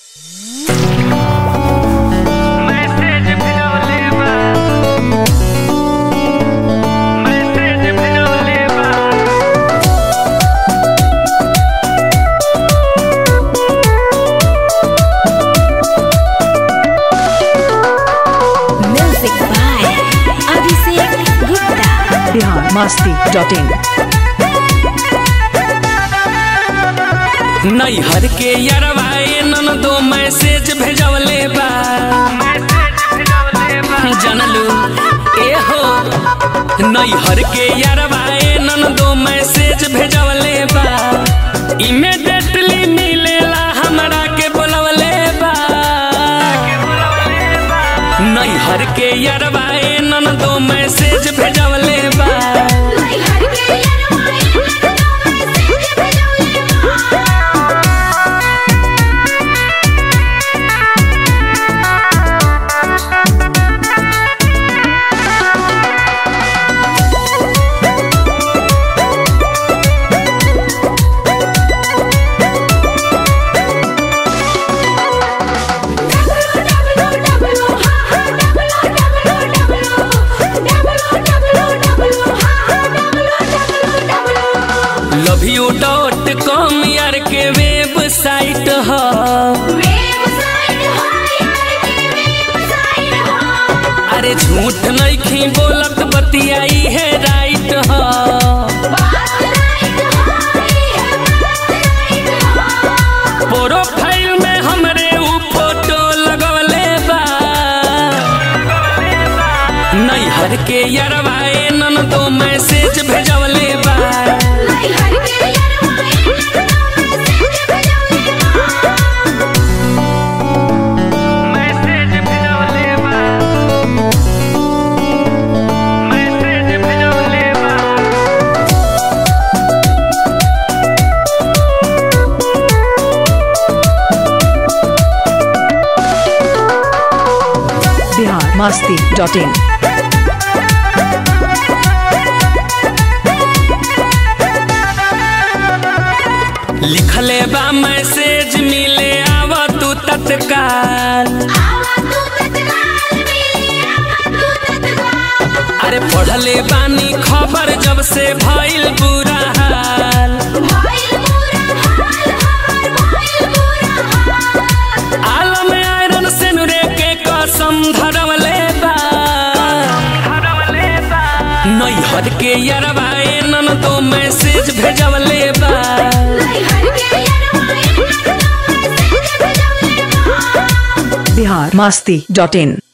Message भेजवले बा message भेजवले बा Music by Abhishek Gupta. Bihar Masti dot in नैहर के यरवाए नन दो मैसेज भेजवले बा मैसेज भेजवले बा जानलू ए हो नैहर के यरवाए नन दो मैसेज भेजवले बा इमीडिएटली मिलेला हमरा के बोलवले बा नैहर के यरवाए नन दो मैसेज भेजवले बा लव यू डॉट कॉम यार के वेबसाइट ह अरे झूठ नहीं बोलत बतियाई है राइट ह प्रोफाइल में हमरे ऊ फोटो लगवले बा नैहर के यरवाए नन दो मैसेज भेजवले बा मैसेज भेजवले बा मैसेज भेजवले बा बिहार मस्ती डॉट इन लिखले बा मैसेज मिले आव तू तत्काल अरे पढ़ले बानी खबर जब से भइल बुरा हाल आलम आयरन सेनुरे के कसम धरवले बा भेजवले बा नैहर के यरवाए नन तो मैसेज भेजवले बा बिहार मस्ती डॉट इन